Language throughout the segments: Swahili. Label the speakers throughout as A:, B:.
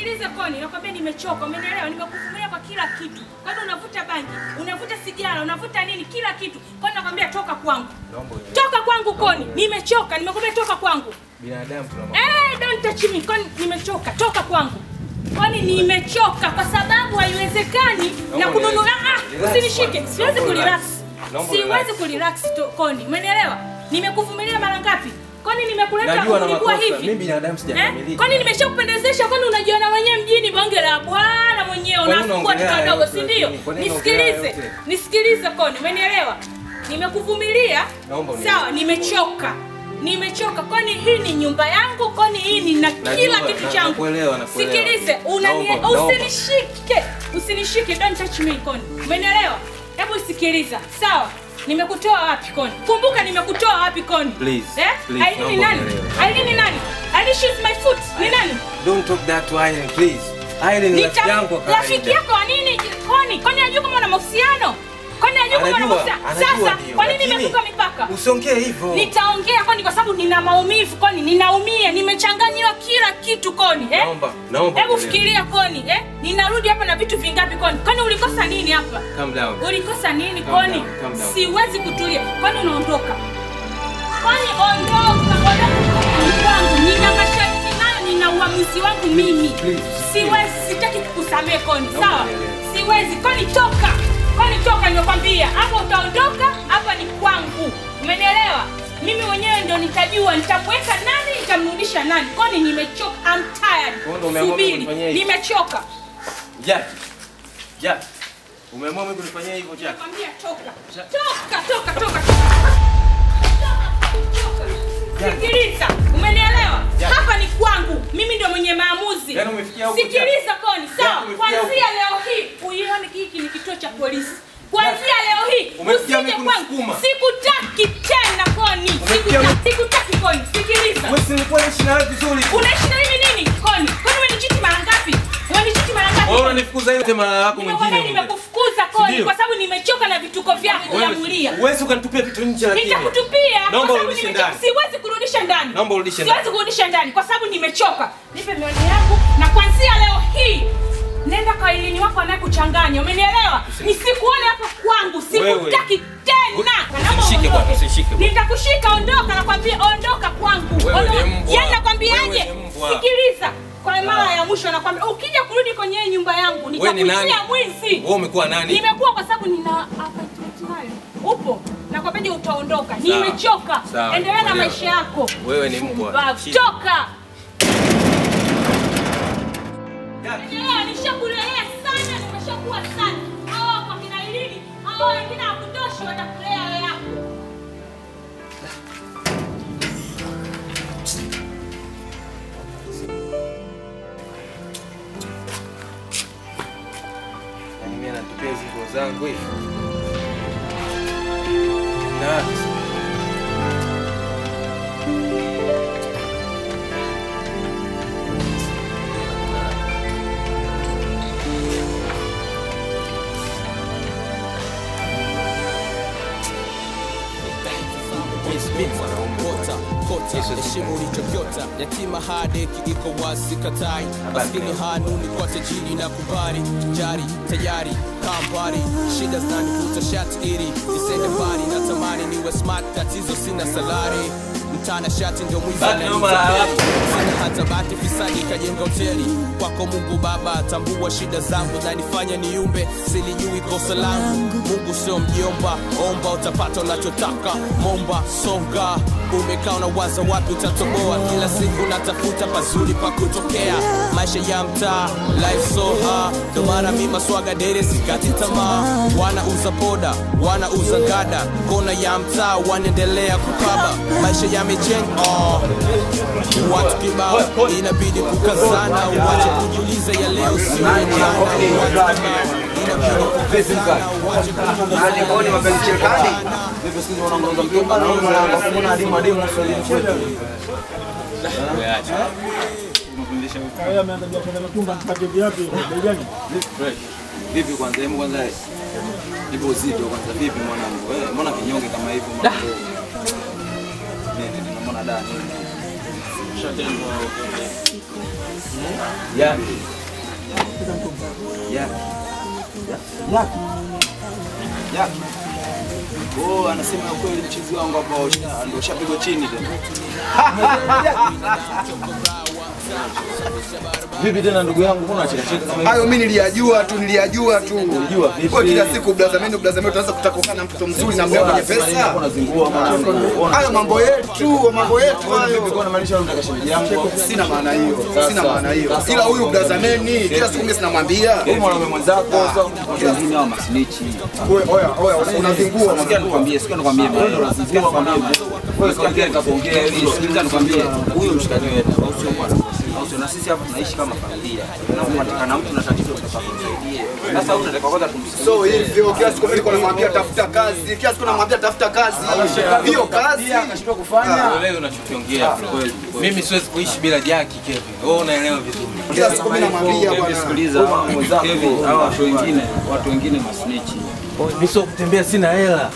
A: Sikiliza Koni, nakwambia nimechoka, umenielewa? Nimekuvumilia kwa kila kitu. Kwani unavuta bangi, unavuta sigara, unavuta nini, kila kitu. Kwani nakwambia toka kwangu.
B: Naomba unielewe.
A: Toka kwangu Koni, nimechoka, nimekwambia toka kwangu.
B: Binadamu tuna mambo.
A: Eh, don't touch me. Kwani nimechoka, toka kwangu. Kwani nimechoka kwa sababu haiwezekani na
B: Naomba
A: kununua.
B: unielewe.
A: Ah,
B: Relax
A: usinishike.
B: bwana.
A: Siwezi
B: Naomba
A: kurelax.
B: relax. Naomba
A: Siwezi
B: relax.
A: kurelax to- Koni. Umenielewa? Nimekuvumilia mara ngapi? Kwani nimekuleta
B: Najua na
A: ulikuwa
B: makosa.
A: hivi?
B: Mimi binadamu
A: Eh?
B: sijakamilika.
A: Kwani nimeshakupendezesha? Kwani unajiona mwenyewe mjini bonge la bwana mwenyewe
B: Kwani
A: unafukua
B: unaongelea
A: watoto wadogo,
B: yote
A: si ndio?
B: lakini? Kwani unaongelea
A: Nisikilize,
B: yote?
A: nisikilize Koni, umenielewa? Nimekuvumilia,
B: Naomba unielewe.
A: sawa, nimechoka, nimechoka. Kwani hii ni nyumba yangu? Kwani hii ni na
B: Najua,
A: kila kitu
B: na-
A: changu?
B: nakuelewa, nakuelewa.
A: Sikilize, unani
B: Naomba, naomba.
A: usinishike, usinishike, don't touch me Koni, umenielewa? Hebu sikiliza, sawa? Nimekutoa wapi Koni? Kumbuka nimekutoa wapi Koni?
B: Please,
A: eh?
B: please,
A: Ailini
B: naomba
A: nani?
B: unielewe.
A: Ailini nani? Ailini she's my foot. Ni nani?
B: Don't talk that to Irene, please. Irene ni rafiki
A: Nita-
B: yangu wa
A: rafiki
B: kawaida.
A: yako wa nini? Koni, kwani anajua kama una mahusiano? Kwani anajua kama una
B: Anajua,
A: mahusiano?
B: anajua
A: Sasa,
B: ndio,
A: kwa nini
B: lakini
A: nimekupa mipaka?
B: Usiongee hivyo.
A: Nitaongea Koni kwa sababu nina maumivu Koni, ninaumia, nimechanganyiwa kila kitu Koni, eh?
B: Naomba, naomba.
A: Hebu
B: unielewe.
A: fikiria Koni, eh? Ninarudi hapa na vitu vingapi Koni? Kwani ulikosa nini hapa?
B: Calm down.
A: Ulikosa nini
B: Calm
A: Koni?
B: down, calm down.
A: Siwezi kutulia. Kwani unaondoka? Kwani ondoka, ondoka kwangu. Nina masharti nayo, nina uamuzi wangu mimi.
B: Please,
A: Siwezi, sitaki kukusamehe Koni,
B: Naomba
A: sawa?
B: unielewe.
A: Siwezi. Koni toka. Koni toka nimekwambia. Hapa utaondoka, hapa ni kwangu. Umenielewa? Mimi mwenyewe ndo nitajua nitamweka nani, nitamrudisha nani. Koni nimechoka. I'm tired.
B: Kwa hiyo ndo umeamua mimi
A: Subiri.
B: kunifanyia hivi?
A: Nimechoka.
B: Jack. Jack. Umeamua mimi kunifanyia hivyo Jack?
A: Nakwambia toka.
B: Ja-
A: Toka, toka, toka. Sikiliza, umenielewa?
B: Ja-
A: Hapa ni kwangu. Mimi ndio mwenye maamuzi.
B: Yaani umefikia huko,
A: Sikiliza Koni, sawa?
B: Yaani umefikia
A: Kuanzia leo hii uione hiki ni kituo cha polisi. Kuanzia leo hii
B: Umefikia
A: usije
B: mimi
A: kwangu.
B: kunisukuma.
A: Sikutaki tena Koni.
B: Umefikia
A: Sikutaki, sikutaki Koni. Sikiliza.
B: Wewe si nilikuwa naishi na wewe vizuri.
A: Unaishi na mimi nini? Koni. Kwani umenichiti mara ngapi? Umenichiti mara ngapi?
B: Wewe unanifukuza ile mara yako
A: Nimekwambia
B: mwingine.
A: nimekufukuza Koni
B: Ndio.
A: kwa sababu nimechoka na vituko vyako vya mulia.
B: Uwezi ukanitupia vitu nje lakini.
A: Nitakutupia kwa
B: Naomba
A: sababu
B: urudishe
A: nimechoka.
B: ndani.
A: Siwezi kurudisha ndani.
B: Naomba urudishe
A: Siwezi
B: ndani.
A: kurudisha ndani kwa sababu nimechoka. Nipe mioni yangu na kuanzia leo hii nenda kwa ilini wako anayekuchanganya. Umenielewa? Nisikuone hapa kwangu. Sikutaki tena. Naomba
B: Usishike bwana,
A: uondoke.
B: usishike bwana.
A: Nitakushika, ondoka nakwambia, ondoka kwangu.
B: Wewe ni
A: Ondoka.
B: mbwa.
A: Yaani nakwambiaje?
B: Wewe ni mbwa.
A: Sikiliza. Kwa mara ya mwisho nakwambia ukija kurudi kwenye hii nyumba yangu
B: Wewe ni nani?
A: nitakutia mwizi.
B: Wewe umekuwa nani?
A: Nimekuwa kwa sababu nina appointment nayo. Upo. Nakwambia utaondoka. Nimechoka.
B: Sawa,
A: Endelea na
B: kuelewa.
A: maisha yako.
B: Wewe ni mbwa.
A: Pumbavu.
B: Shida.
A: Toka.
B: Jack.
A: Endelea, nishakulelea sana, nimeshakuwa sana. Hawa kwa kina Ilini, hawa wengine hawakutoshi watakulea wewe yako.
B: Yaani mimi anatupia hizo nguo zangu hivi. Na Yes, mimi mwanaume.
C: kota kota heshimu ulichokiota yatima hadeki iko wazi katai maskini hanuni kwa tajiri na kubari jari tayari kambari shida zinanivuta shati ili nisende mbali natamani niwe smart tatizo sina salari mtana shati ndio mwizi
B: Baki nyuma la
C: ananitapeli.
B: watu.
C: sina hata bati fisadi kajenga hoteli kwako mungu baba tambua shida zangu nanifanya niumbe silijui kosa langu mungu sio mjomba omba utapata unachotaka momba songa umekaa na waza wapi utatoboa kila siku natafuta pazuri pa kutokea maisha ya mtaa life so hard ndo maana mi maswaga dere sikati tamaa wanauza poda wanauza gada kona ya mtaa wanaendelea kukaba maisha yamejenga oh. watu kibao inabidi kukazana uwache kujiuliza ya leo sio ya jana watu kibao inabidi kukazana uwache kujiuliza ya leo
D: Wewe ameanza biashara ya mitumba mpate vipi? Bei gani?
E: Fresh. Vipi kwanza, hebu kwanza ipo uzito kwanza, vipi mwanangu? Wewe mbona kinyonge kama hivyo mwanangu? Nini, nini, mbona da nini? Yaki. Yaki. Yaki. Yaki. Oh, anasema kweli mchizi wangu hapo usha- ndio ushapigwa chini tena. Vipi tena ndugu yangu, mbona unacheka cheka kama hivi?
F: Hayo mimi niliyajua tu, niliyajua tu.
E: Unajua vipi?
F: Kwa kila siku blaza mimi blaza mimi tunaanza kutaka kukaa na mtoto mzuri na mleo mwenye pesa.
E: Unazingua mwana.
F: Hayo mambo yetu, mambo yetu hayo.
E: Nilikuwa namaanisha unataka shemeji yangu.
F: Sina maana hiyo, sina maana hiyo. Ila huyu blaza mimi kila siku mimi sinamwambia.
E: Wewe mwanaume mwenzako sasa
G: Watu wengine hao masnichi.
F: Oya, oya, oya, unazingua.
G: Sikia nikwambie, sikia nikwambie. Sikia nikwambie. Wewe sikia nikakuongea hivi. Sikia nikwambie. Huyo mshikaji wetu au sio bwana? Au sio na sisi hapa tunaishi kama familia. Unapopatikana mtu na tatizo tunataka kumsaidie. Sasa huyu unataka kwanza kumsikia.
F: So hivyo kila siku mimi niko namwambia tafuta kazi, kila siku namwambia tafuta kazi. Hiyo kazi
E: akashindwa kufanya.
B: Uelewi unachokiongea kweli. Mimi siwezi kuishi bila Jackie Kevin. Wewe unaelewa vizuri.
F: kila siku mimi namwambia
G: Kevin,
F: bwana.
G: sikiliza hawa Kevin, hawa watu wengine, watu wengine masnichi.
B: Mimi sio kutembea sina hela.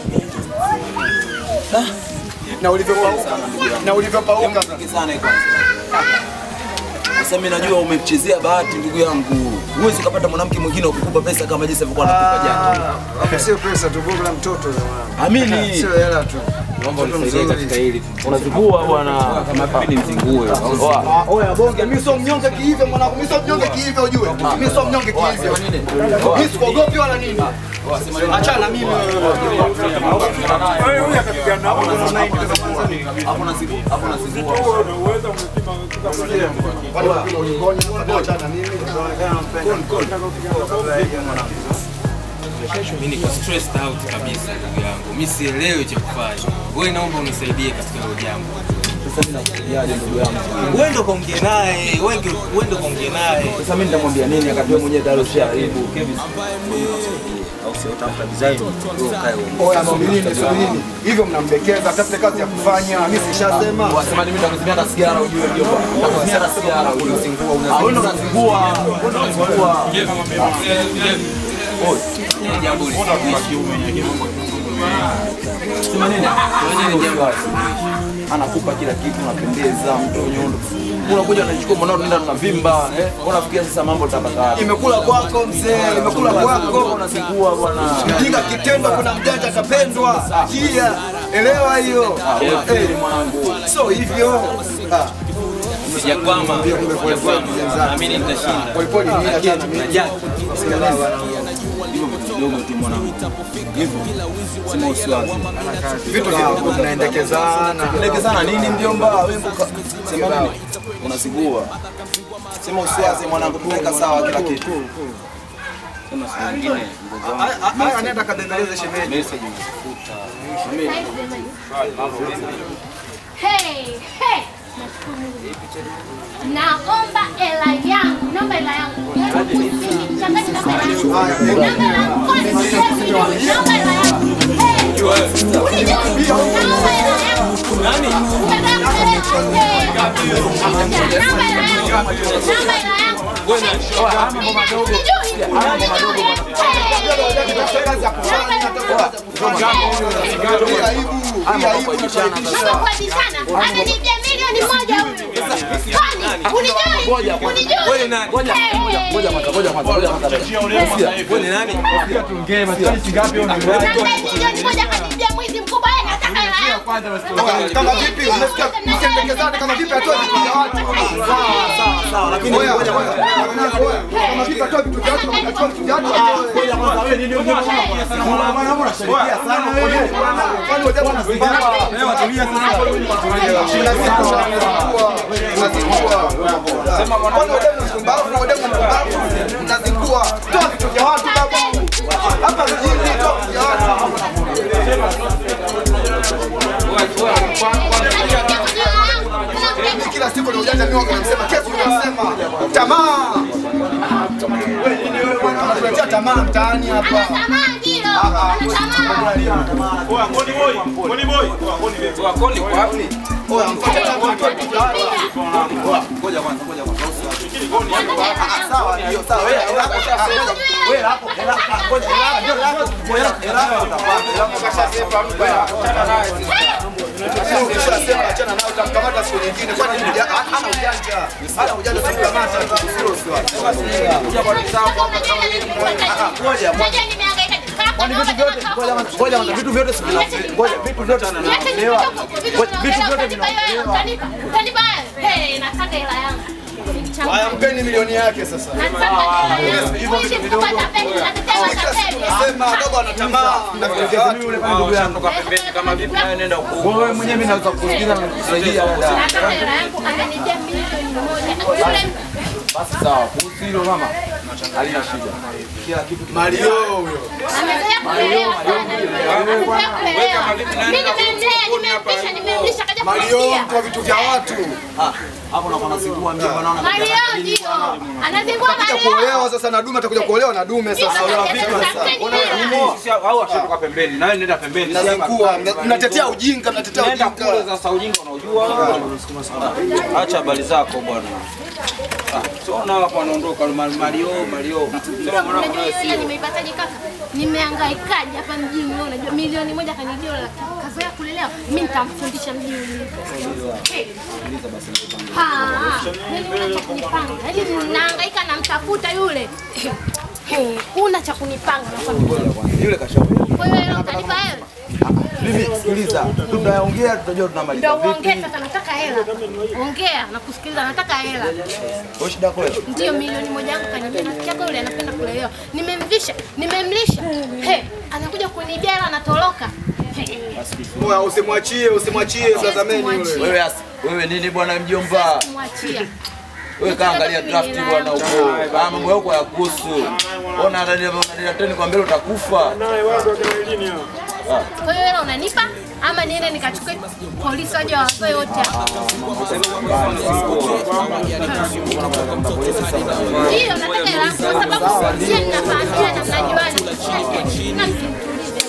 F: Na ulivyopauka, na ulivyopauka.
E: sana kwanza. Sasa mimi najua umemchezea bahati ndugu yangu. Huwezi kupata mwanamke mwingine wa kukupa pesa kama jinsi alivyokuwa anakupa Jackie.
F: Hapo sio pesa tu, bongo la mtoto jamaa.
E: Amini.
F: Sio hela tu.
B: Naomba unisaidie katika hili.
E: Unazingua bwana.
G: Kama vipi ni mzingue.
F: Ah, Oya bonge, mimi sio mnyonge kihivyo mwanangu, mimi sio mnyonge kihivyo ujue. Mimi sio mnyonge kihivyo. Mimi sikuogopi wala nini. Achana na mimi wewe.
E: Hapo nazingua. Hapo nazingua.
F: Wale wa kilo ulingoni, achana na mimi.
B: Mimi niko stressed out kabisa ndugu yangu. Mimi sielewi cha kufanya. Wewe naomba unisaidie katika hilo jambo.
E: Sasa mimi nakuambiaje ndugu yangu?
B: Wewe ndo kaongea naye, wewe ndio wewe ndo kaongea naye.
E: Sasa mimi nitamwambia nini akati wewe mwenyewe tayari ushaharibu. Kevin.
G: Au sio tafuta design. Wewe ukae wewe.
F: Oya subirini, subirini. Hivyo mnamdekeza, tafute kazi ya kufanya. Mimi sishasema.
E: Wasema mimi nitakuzimia hata sigara ujue ndio. Nitakuzimia hata sigara ujue. Unazingua, unazingua. Unazingua. Unazingua.
B: Jambo hili.
E: Sema nini? Anakupa kila kitu, unapendeza, mtu nyondo. Unakuja unachukua mwanao tunaenda tunavimba, eh? Unafikia sasa mambo tabaka.
F: Imekula kwako mzee, imekula kwako.
E: Unazingua bwana.
F: Mjinga kitendo, kuna mjanja kapendwa. Kia, elewa hiyo.
E: Eh, mwanangu.
F: So hivyo. Ah,
B: Sijakwama. Sijakwama. Naamini nitashinda.
F: Polepole ni achana na mimi.
B: Najua.
G: Hivyo vitu vidogo tu mwanangu. Hivyo. Sema usiwazi.
F: Vitu vidogo vinaendekezana.
E: Lekezana nini mjomba? Wewe mboka. Sema nini? Unazingua. Sema usiwaze mwanangu, tunaweka sawa kila kitu.
G: Sema siku nyingine mgogo wangu.
F: Haya, haya, anaenda kadendeleze shemeji.
G: Message umefuta.
H: Hey, hey. Naomba hela yangu, naomba hela yangu. Changanya naomba hela yangu. Naomba hela yangu. Kwani sisi naomba hela yangu. Hey. Unijui? Naomba hela yangu.
B: Nani?
H: Unataka kupeleka? Hey. Naomba hela yangu. Naomba hela yangu.
B: Wewe nani?
H: Unijui? Unijui? Hey.
F: Hii aibu, hii aibu tunaibisha.
H: Naomba kuadishana. Ananibia milioni moja huyu. Kwani? Unijui? Unijui?
B: Wewe nani?
E: Ngoja, ngoja, ngoja kwanza, ngoja kwanza, ngoja kwanza.
B: Wewe ni nani?
H: Nadai milioni moja kanibia mwizi mkubwa yeye nataka hela yangu.
F: Kama vipi umesikia msiendekezane kama vipi atoe vitu vya watu.
E: Sawa, lakini
F: Oya,
E: ngoja
F: oya,
E: kwanza.
F: oya. Kama vipi atoe vitu vya watu, kama atoe vitu vya watu atoe.
E: Ngoja kwanza, wewe nini unajua sana? Bwana mbona unashirikia sana wewe?
F: Kwani wote wanazingua? Unazingua, unazingua. Unazingua. Kwani wote mnazingua, wote mnazingua. Mnazingua. Toa vitu vya watu babu. Hapa mjini toa vitu vya watu. Mimi kila siku na ujanja mimi wangu nasema kesho nasema tamaa. Wewe nini wewe bwana unatuletea tamaa mtaani hapa.
H: Anatamaa ndilo. Anatamaa.
B: Wakoni kwa wapi?
F: Oya mfuate tangu atoe vitu vya watu.
E: Ngoja kwanza, ngoja kwanza.
F: Ah, Sawa ndio sawa. Wewe hapo wewe hapo hela hapo ngoja hela ndio hela hela utapata. Kashasema mtu achana naye. Ukishasema achana naye utamkamata siku nyingine. Kwani ni uja- hana ujanja. Hana ujanja utamkamata. Sio sio.
H: Ngoja nimehangaika.
F: Kwani vitu vyote ngoja ngoja ngoja vitu vyote si vina- ngoja vitu vyote vinaondolewa. Vitu vyote vinaondolewa.
H: Utanipa hey, nataka hela yangu.
F: Haya mpeni milioni yake sasa.
H: Nataka hela yangu.
F: Hivyo vitu vidogo.
H: Kupata pesa, natetea
F: Kila siku
H: matapeli.
F: nasema dogo ana tamaa na vitu vya watu.
G: Ndugu yangu pembeni kama vipi nawe nenda huko.
E: Wewe mwenyewe mimi naweza kukusikiza na kukusaidia dada.
H: Nataka hela yangu amenijia milioni moja. Yule
E: Basi sawa, kuhusu hilo mama. Halina shida. Kila kitu
F: Mario huyo.
H: amezoea kulelewa sana. Amezoea kulelewa. Mimi nimemlea, nimempisha, nimemlisha kaja
F: Mario
H: kumtia.
F: mtu wa vitu vya watu.
E: Ah, hapo nakuwa nasikua mjomba naona
H: Mario ndio. Anazingua
F: Atakuja
H: Mario.
F: kuolewa sasa na dume atakuja kuolewa na dume sasa.
G: Sisi au ashatoka pembeni. Nawe nenda pembeni.
F: Mnazingua, mna- mnatetea ujinga, mnatetea
G: Nenda kule
F: ujinga.
G: sasa ujinga unaujua. Acha habari zako bwana. Ah, Siona hapo anaondoka Mario Mario. Sema mwanangu
H: Unajua
G: nawe
H: hiyo hela
G: sio.
H: nimeipataje kaka? Nimehangaikaje hapa mjini wewe unajua milioni moja kanijia la kazoea kulelewa. Mimi nitamfundisha mjini ulivyo. Hey. Ha, mimi una cha kunipanga. Yaani nahangaika namtafuta yule. Hey, una cha kunipanga nakwambia.
E: yule kashauri.
H: Kwa hiyo hela utanipa wewe?
E: Mimi sikiliza, tutaongea tutajua tunamaliza
H: Ndio uongee
E: vipi.
H: sasa nataka hela. Ongea na kusikiliza nataka hela.
E: Wewe shida yako wewe.
H: Ndio milioni moja yangu kanibia. Rafiki yako yule anapenda kulelewa. Nimemvisha, nimemlisha. He, anakuja kunibia hela anatoroka. He,
F: Moya usimwachie, usimwachie tazameni yule.
E: Wewe asi, wewe nini bwana mjomba?
H: Mwachia.
E: Wewe kaangalia draft bwana huko. Ah, mambo yako ya kuhusu. Ona anania anania tena kwa mbele utakufa.
D: Naye watu wa Kiswahilini hao.
H: Kwa hiyo hela unanipa ama niende nikachukue polisi waje wawazoe wote hapa? Ndio nataka hela yangu kwa sababu sie ninafahamia na mnajuana. Na msimtulize.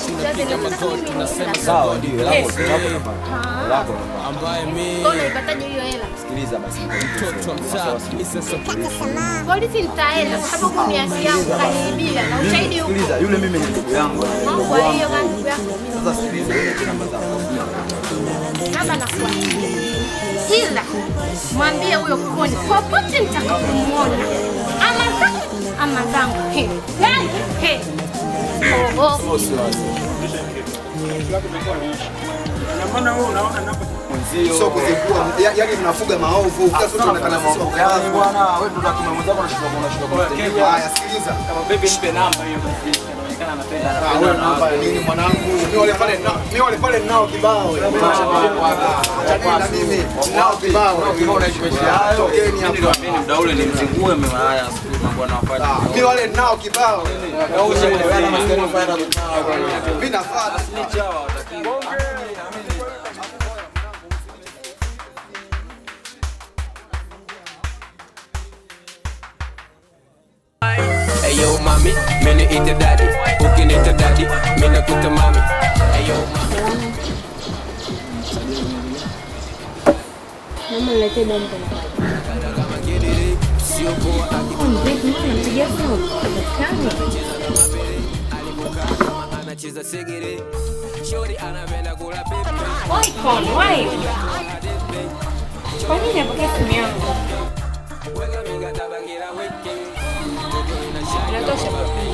E: Sawa ndio lako lako lako.
C: ambaye mi
H: Kwa hiyo unaipataje hiyo hela?
E: Sikiliza basi.
C: mtoto wa mtaa Mr. Supreme.
H: Polisi nitaenda kwa sababu ni haki yangu kaniibia na ushahidi huko.
E: Sikiliza yule mimi ni ndugu yangu.
H: Mambo ya hiyo kama ndugu yako.
E: Sasa sikiliza yule tena mazao.
H: Kama nakuwa. Ila mwambie huyo koni popote nitakapomuona ama zangu ama zangu. He. Yaani, he. Oh, oh.
D: Na maana wewe unaona napo
F: Sio kuzingua, ya- yaani mnafuga maovu. Kila siku tunaonekana sisi wako
E: Yaani
F: wazi.
E: bwana wewe ndo kama mwenzako unashika unashika kumtendea.
F: Haya, sikiliza.
B: Baby nipe namba hiyo basi. Inaonekana anapenda.
F: Ah, wewe namba ya nini mwanangu? Mimi wale pale na mimi wale pale ninao kibao. Achana na mimi. Ninao kibao. Tokeni hapa.
G: Niliwaamini muda ule nimzingue mimi haya siku mambo anawafanya.
F: Ah, Mimi wale ninao kibao. Mimi nafuata.
C: Hey yo mami, mimi ite daddy. Ukiniita daddy, mimi nakuita mami. Hey yo mami.
I: Naomba niletee bomba na maji.
C: Sio poa
I: Vipi, mbona unampigia simu? Hapatikani.
C: anacheza segere. Shori anapenda kula pepe.
A: Why call? Why? Kwa nini napokea simu yangu?
C: Weka mikataba kila wiki.
A: Inatosha.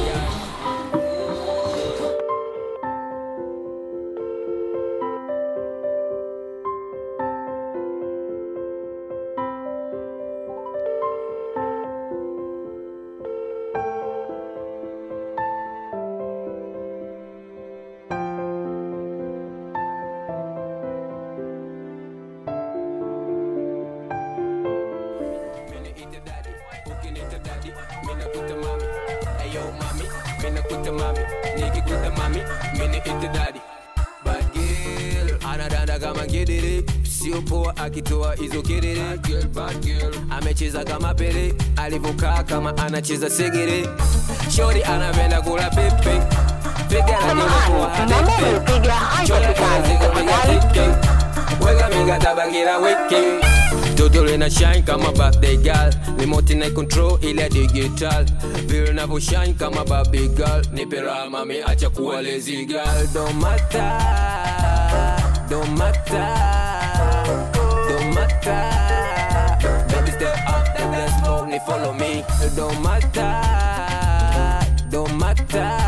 C: Mimi ite daddy. Ukiniita daddy, mimi nakuita mami. Hey yo mami, mimi nakuita mami. Nikikuita mami, mimi ite daddy. Bad girl, anadanda kama ngedere sio poa akitoa hizo kelele Bad girl, bad girl. amecheza kama pele alivyokaa kama anacheza segere shori anapenda kula pepe piga la nyuma kwa hadepe Shori anazika piga teke weka mikataba kila wiki mtoto
J: girl ina shine kama birthday girl remote ina control ile digital vile navyo shine kama baby girl nipe raha mami acha kuwa lazy girl don't matter don't matter don't matter baby step up the dance floor ni follow me don't matter don't matter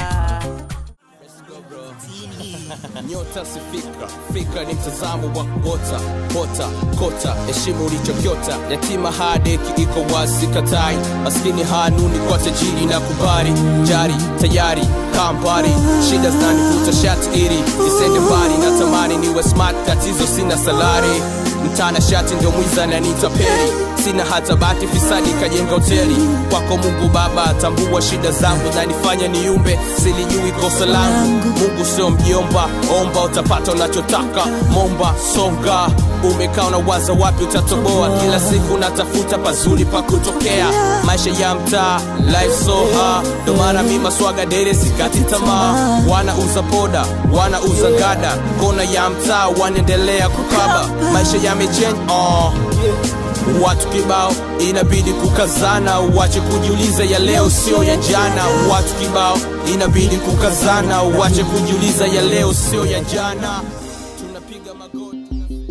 C: nyota si fikra fikra ni mtazamo wa kota kota kota heshimu ulichokyota yatima hadeki iko wazi katai maskini hanuni kwa tajiri na kubari jari tayari kambari shida zinanivuta shati iri nisende mbali natamani niwe smart tatizo sina salari mtana shati ndio mwiza nanita peri sina hata bati fisadi kajenga hoteli kwako mungu baba tambua shida zangu nanifanya niumbe silijui kosa langu mungu sio mjomba omba utapata unachotaka momba songa umekaa unawaza wapi utatoboa kila siku natafuta pazuri pa kutokea maisha ya mtaa life so hard ndo maana mi maswaga dere sikati tamaa wanauza poda wanauza ngada kona ya mtaa wanaendelea kukaba maisha yamechange oh watu kibao inabidi kukazana uache kujiuliza ya leo sio ya jana watu kibao inabidi kukazana uache kujiuliza ya leo sio ya jana tunapiga magoti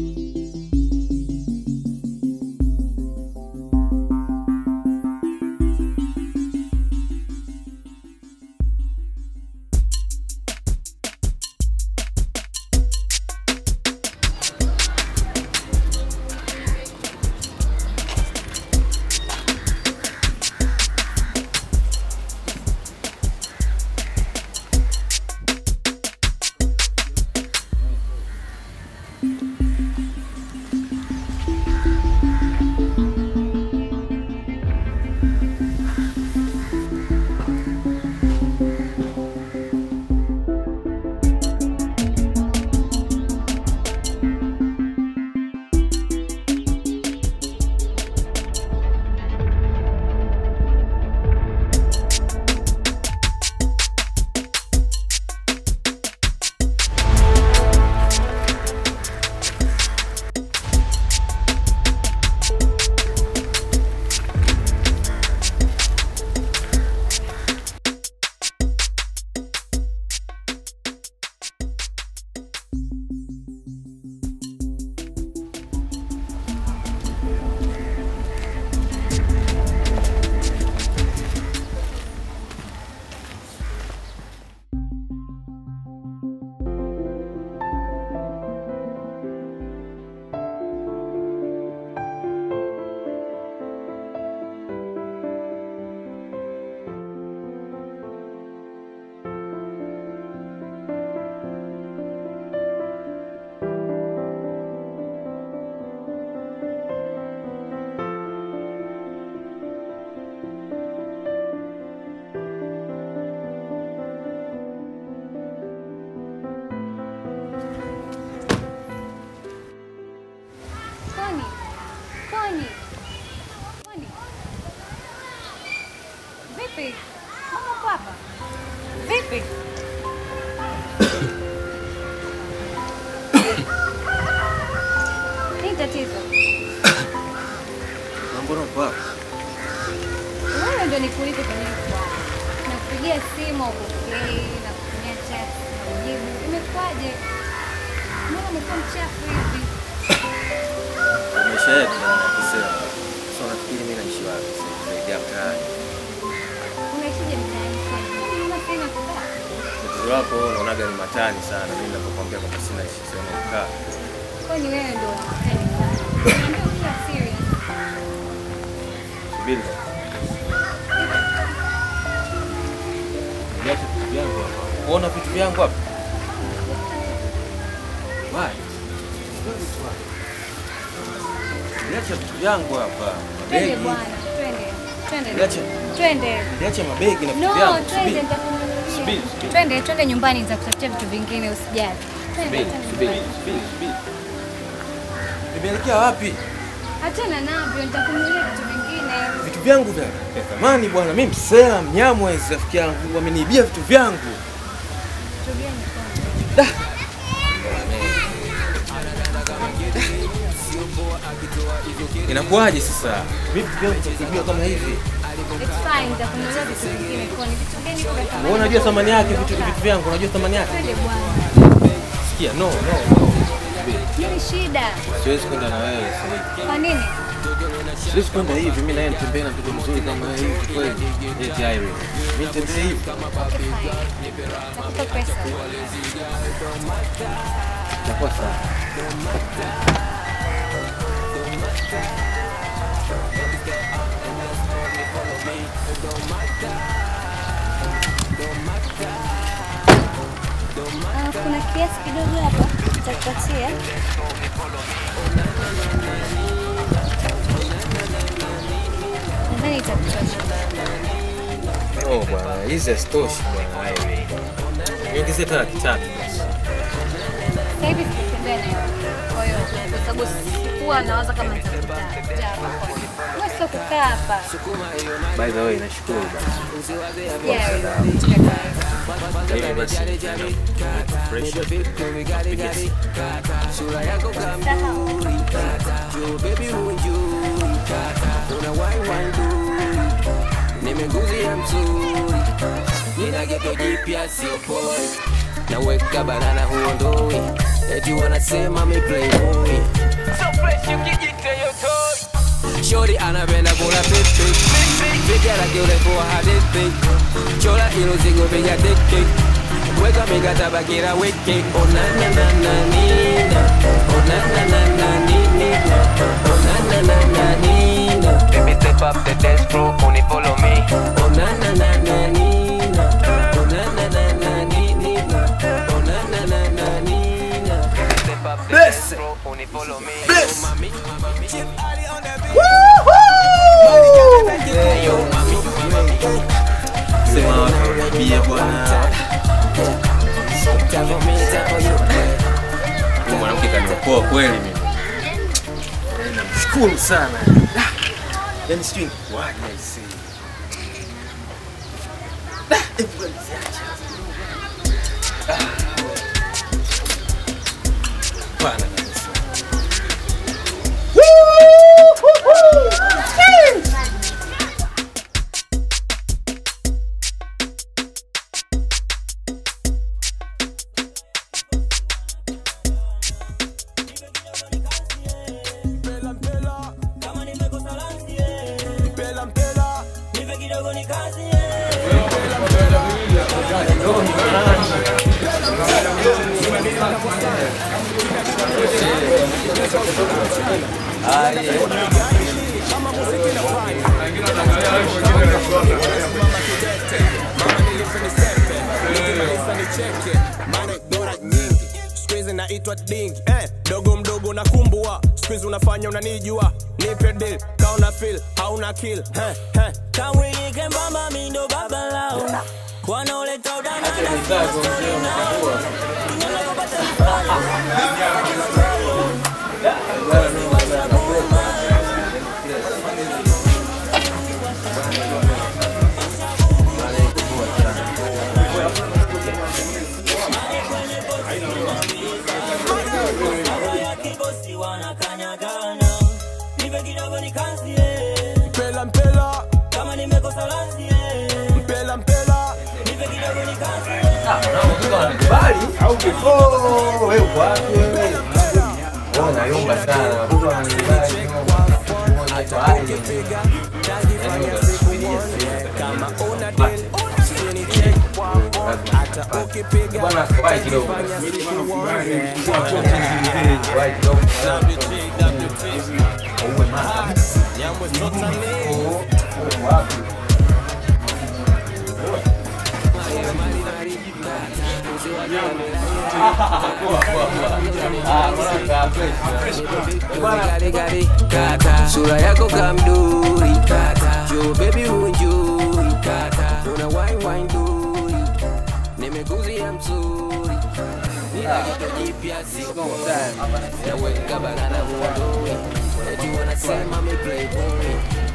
H: Koni. Koni. Koni. Vipi? Mama uko hapa? Vipi? Nini tatizo?
B: Mbona uko hapa?
H: Wewe ndio nikuite kwenye kwa. Nakupigia simu ukupokei na kutumia chat na ujibu. Imekuwaje? Mbona umekuwa mchafu hivi?
B: Maisha yetu yanakosea. Sasa nafikiri mimi naishi wapi? Zaidi ya mtaani.
H: Unaishije mtaani kwani? Mbona sina kukaa?
B: Tatizo lako wewe unaonaga ni matani sana. Mimi ninapokuambia kwamba sina sehemu ya kukaa.
H: Kwani wewe ndio unataka sana. Niambia ukiwa serious.
B: Subiri. Niache vitu vyangu hapa. Uona vitu vyangu hapa? Why? Niache vitu vyangu hapa.
H: Twende
B: Mabegi.
H: bwana, twende. Twende.
B: Niache.
H: Twende.
B: Niache mabegi na vitu
H: No,
B: vyangu.
H: twende
B: Subiri.
H: nitakununulia.
B: Subiri, subiri.
H: Twende, twende nyumbani nitakutafutia vitu vingine usijali. Twende,
B: Subiri,
H: twende
B: subiri,
H: nyumbani.
B: subiri, subiri. Nimeelekea wapi?
H: Achana navyo, nitakununulia vitu vingine.
B: Vitu vyangu vya vya thamani bwana. Mimi msela mnyamwezi rafiki yangu wameniibia vitu vyangu.
H: Vitu gani kwanza?
B: Inakuwaje sasa?
G: Vipi pia utapigiwa kama hivi?
I: It's fine, nitakununulia vitu vingine. Kwa ni vitu gani kwa kama?
B: Wewe unajua thamani yake vitu vitu vyangu, unajua thamani yake?
I: Twende bwana.
B: Sikia, no, no, no.
I: Nini shida?
B: Siwezi kwenda na wewe sasa.
I: Kwa nini?
B: Siwezi kwenda hivi, mimi naye nitembee na mtoto mzuri kama wewe hivi kweli. Eti Irene. Mimi nitembee hivi.
I: Okay, fine. Nakupa pesa.
B: Itakuwa sawa.
I: Ah, kuna kiasi kidogo hapa nitakupatia. Nadhani itakutosha.
B: No bwana, hizi hazitoshi bwana Irene. Niongezee hata laki tatu basi.
I: Sasa hivi sikutembea na wewe. Kwa hiyo kwa sababu sikuwa nawaza kama nitakuta hapa. Wewe sio kukaa hapa.
B: By the way, nashukuru basi.
I: Yeah,
B: Hivi basi. Fresh. Piga simu.
J: sura yako kamduri jo baby hunjuri una wai wai nduri nimeguzia mzuri nina geto jipya sio poi naweka banana huondoi eti wanasema mi playboy so fresh ukijiteyo toy shori anapenda kula pepe piga lake urefu wa hadithi chola ilo zigo piga teke weka mikataba kila wiki onananananina onananananina onananananina Baby step up the dance floor only follow me onananananina onananananina onananananina Baby step up the dance floor only follow me
F: Bless.
J: Oh, mami, mami.
B: Sema watu bia bwana. Huyu mwanamke kaniokoa kweli mimi. Namshukuru sana. Yaani sijui nikuaje aisee. Ah, hebu ngoja niziache. Ah. Bana kabisa.
C: Squeeze naitwa dingi eh, dogo mdogo na kumbua squeeze unafanya unanijua nipe deal kauna feel hauna kill eh, eh.
K: kamwilike mbamba mindo baba lao wanaoleta udana kibosi wanakanyagana nipe kidogo nikazie
C: mpela mpela
K: kama nimekosa lazie
C: mpela mpela
K: nipe kidogo nikazie
B: Bali au kifo wewe uko wapi wewe? Wewe unayumba sana. Watoto wananikubali. Acha aje. Yaani unasubiria
C: kama una deal chini check hata ukipiga
B: Bwana wahi kidogo. Wahi kidogo. Uwe mama. Oh, wapi?
J: Gari, gari, kata sura yako kamduri kata jo baby hunjuri kata una wine wine duri nimeguzia mzuri nina kitu jipya siko naweka banana huondoi eti wanasema mi playboy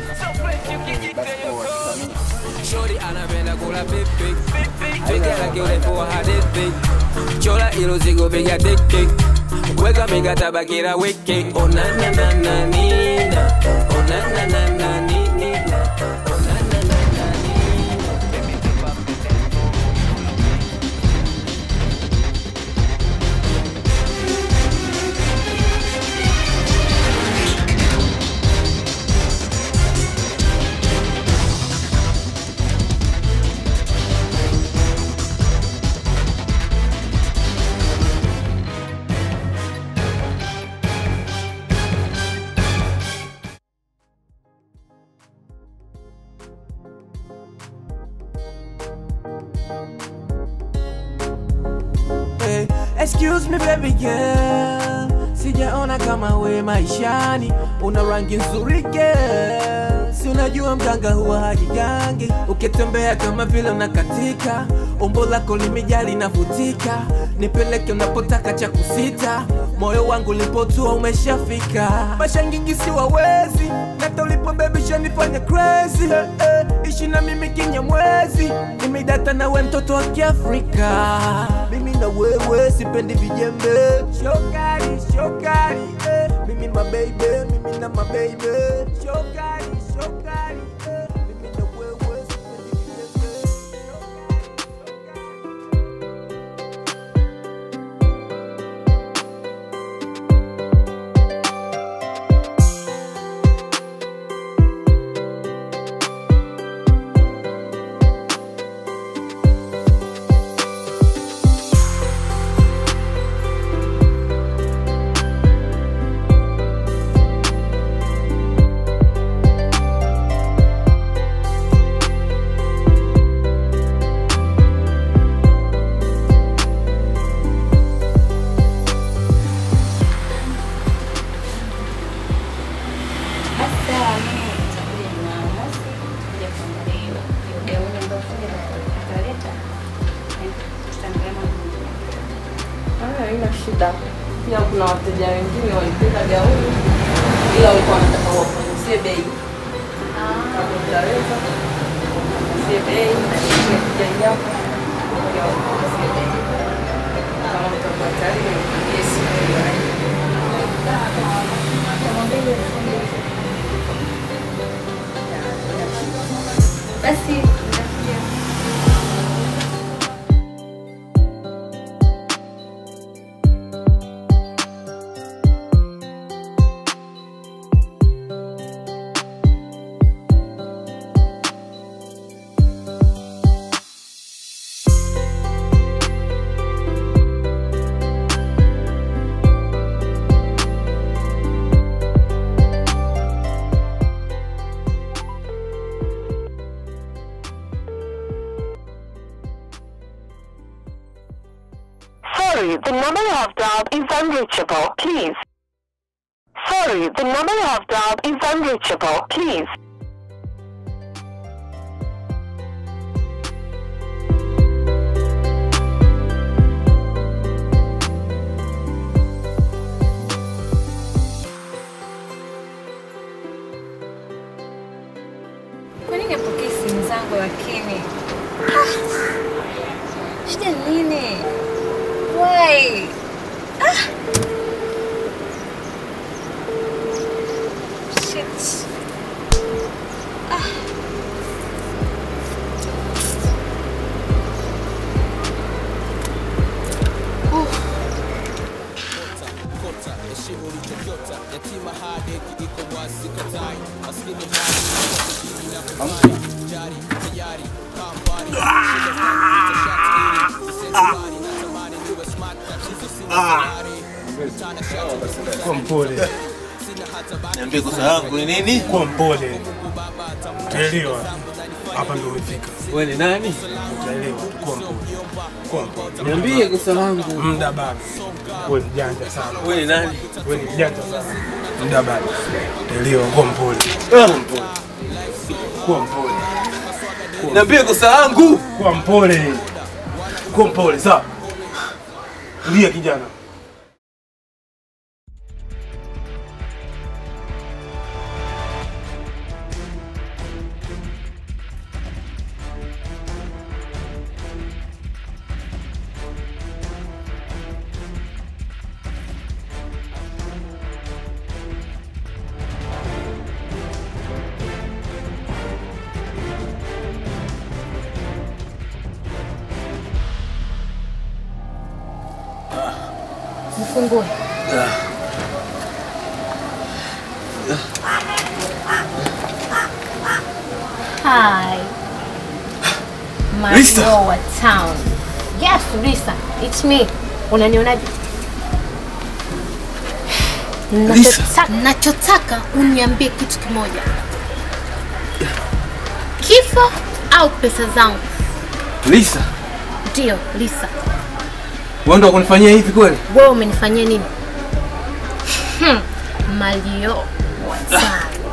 J: Shorty anapenda kula pipi piga lake urefu wa hadithi chola ilo zigo piga tiki weka mikataba kila wiki onananananina onananananina
L: Hey, excuse me baby girl, sijaona kama we maishani, una rangi nzuri girl, si unajua mganga huwa hajigangi, ukitembea kama vile unakatika, umbo lako limejaa linavutika, nipeleke unapotaka cha kusita, moyo wangu lipotua umeshafika, mashangingi si wawezi, nata ulipo baby shanifanya crazy, eh, eh, ishi na mimi kinyamwezi, nimedata na we mtoto wa Kiafrika, mimi na wewe sipendi vijembe, shokari shokari, eh, mimi mabeibe, mimi na mabeibe, shokari shokari, eh, mimi na wewe sipendi vijembe.
I: Sasa mimi nitakuja Jumamosi kuja kuangalia hiyo hiyo gauni ambayo fundi ataleta. Eh, tutaangalia mambo mengine.
M: Haya, haina shida. Pia kuna wateja wengine walipenda gauni ila walikuwa wanataka wapunguzie bei. Kama utaweza wapunguzie bei na ile kuja japo pia wapunguzie bei. Kama mtakuwa tayari nipigie simu hiyo.
I: Basi nitakuja.
N: Sorry, the number you have dialed is unreachable. Please. Sorry, the number you have dialed is unreachable. Please.
I: Kwa nini apokee simu zangu lakini? Ah, Shida ni nini? Why? Ah. Shit. Ah.
C: kota heshimu ulichokiota yatima hadeki iko wazi katai maskini hali na kufanya jari tayari kambari shida zangu shati ili sensuari natamani niwe smart tatizo sina salari mtana shati
D: Kuwa mpole.
E: Niambie kosa yangu ni nini?
D: Kuwa mpole. Utaelewa. Hapa ndio umefika.
B: Wewe ni nani?
D: Utaelewa. Kuwa mpole. Kuwa mpole.
B: Niambie kosa langu.
D: Muda bado. Wewe mjanja sana.
B: Wewe ni nani?
D: Wewe ni mjanja sana. Muda bado. Utaelewa. Kuwa mpole. Kuwa mpole.
B: Niambie kosa langu.
D: Kuwa mpole. Kuwa mpole, sawa? Tulia kijana.
I: Mfungue. Hi.
B: Lisa.
I: Mayowa town. Yes, Lisa. It's me. Unanionaje? Nachotaka, nachotaka uniambie kitu kimoja. Kifo au pesa zangu?
B: Lisa,
I: Ndio, Lisa.
B: wewe ndo kunifanyia hivi kweli?
I: Wewe umenifanyia nini? Hmm. Malio watano.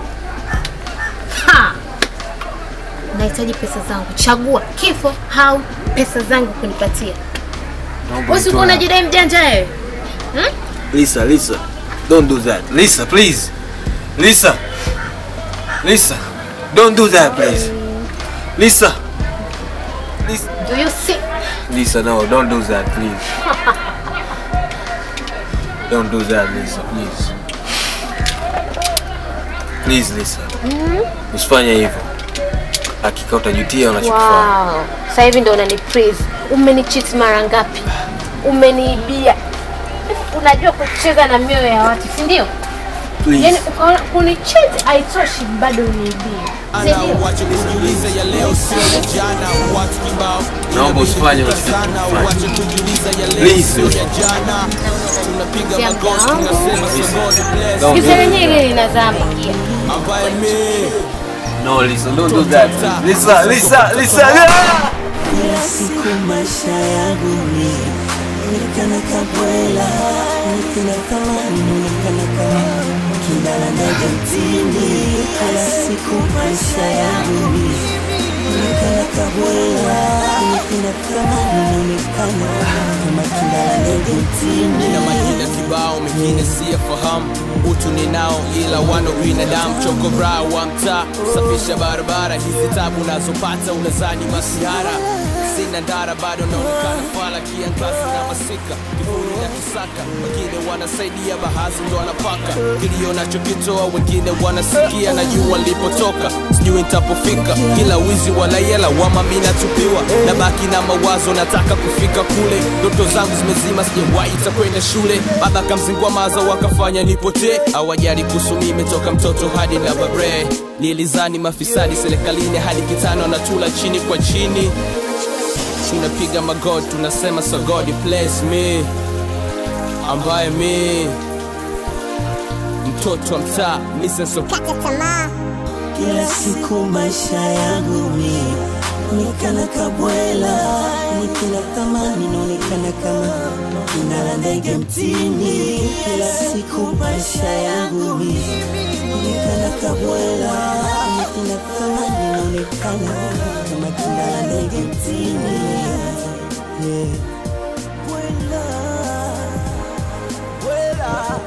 I: Ha. Nahitaji pesa zangu. Chagua kifo au pesa zangu kunipatia.
B: Naomba
I: Wewe uko
B: nitoe
I: unajidai mjanja wewe? Hmm?
B: Lisa, Lisa, don't do that. Lisa, please. Lisa. Lisa, don't do that, please. Lisa.
I: Do you see?
B: Lisa, no, don't do that, please. Don't do that, Lisa, please. Please, Lisa.
I: Mm.
B: Usifanye hivyo. Hakika utajutia unachokifanya.
I: Wow. Sasa hivi ndo unani praise. Umenicheat mara ngapi? Umeniibia. Unajua kucheza na mioyo ya watu, si ndio?
B: Please.
I: Yaani ukaona kunicheat haitoshi bado uniibie. Si
C: Ana
I: ndio?
C: wache kujiuliza ya leo sio ya jana, watu kibao
B: Naomba usifanye
C: sana, wache kujiuliza ya leo
B: Please.
C: sio ya jana. Tunapiga
I: Sia
C: magoti
I: mdomo.
C: tunasema so God bless.
I: Sikiza lenyewe ile linazama kia.
C: Ambaye mimi
B: No, Lisa, don't do that. Lisa, Lisa, Lisa. ah!
K: Kila siku maisha yangu ni nikana kabwela, nikina thamani, nikana kama kindala ndege mtini. Kila siku maisha yangu ni nikana kabwela, nikina thamani, nikana kama kindala ndege mtini.
C: nina majina kibao mengine siyafahamu utu ninao ila wano binadamu choko bra wa mtaa safisha barabara hizi tabu nazopata unazani masihara sina ndara bado naonekana fala kiangazi na masika kivuli na kisaka wengine wanasaidia bahazi ndo wanapaka kilio nachokitoa wengine wanasikia na jua nilipotoka sijui nitapofika kila wizi walaela wama mi natupiwa na baki na mawazo nataka kufika kule ndoto zangu zimezima sijawahi kwenda shule baba kamzingua maza wakafanya nipotee awajali kuhusu mimi toka mtoto hadi na babre nilizani mafisadi serikalini hadi kitano anatula chini kwa chini tunapiga magod tunasema so god bless me ambaye mi mtoto wa mtaa misensokata tamaa
K: Kila siku maisha yangu mi nikana kabwela, nikila thamani naonekana kama kinala ndege mtini. Kila siku maisha yangu mi nikana kabwela, nikila thamani naonekana kama kinala ndege mtini. Yeah. Bwela, bwela.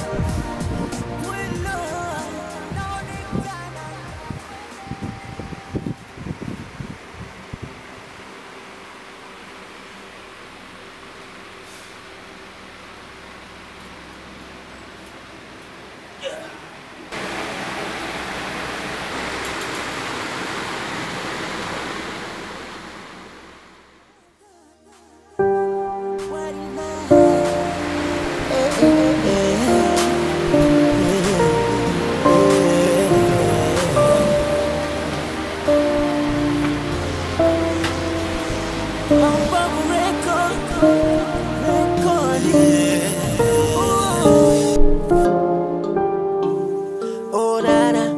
L: Oh, nana.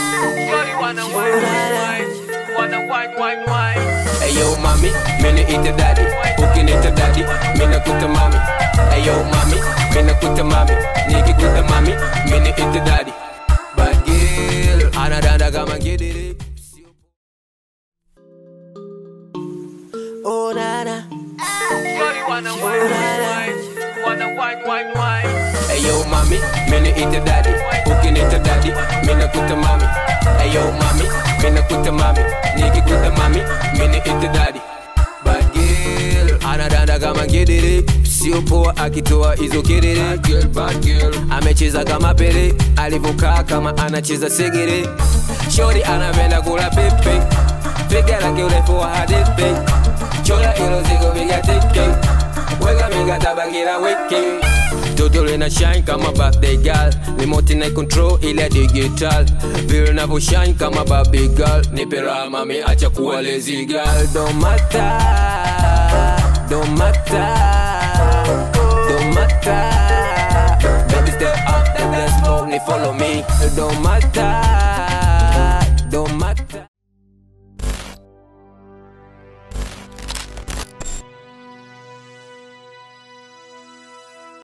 J: Ayo mami, mimi ite daddy, ukinita daddy, mimi nakuta mami. Ayo mami, mimi nakuta mami, nikikuta mami, mimi ite daddy. Bad girl, anadanda kama ngidiri.
L: Oh, nana.
J: Ayo mami, mimi ite daddy, ukinita daddy, mimi nakuta mami. Ayo mami, mimi nakuta mami, nikikuta mami, mimi ite daddy. Bad girl, anadanda kama ngidiri. Sio poa akitoa hizo kiriri. Bad girl, bad girl. Amecheza kama pele, alivyokaa kama anacheza segere. Shori anapenda kula pepe, piga lake urefu wa hadithi. Chola ilo zigo viga teke, weka miga tabakira wiki. vile na shine kama birthday girl remote na control ile digital vile navyo shine kama baby girl nipe raha mami acha kuwa lazy girl don't matter don't matter don't matter baby step up the let's go ni follow me don't matter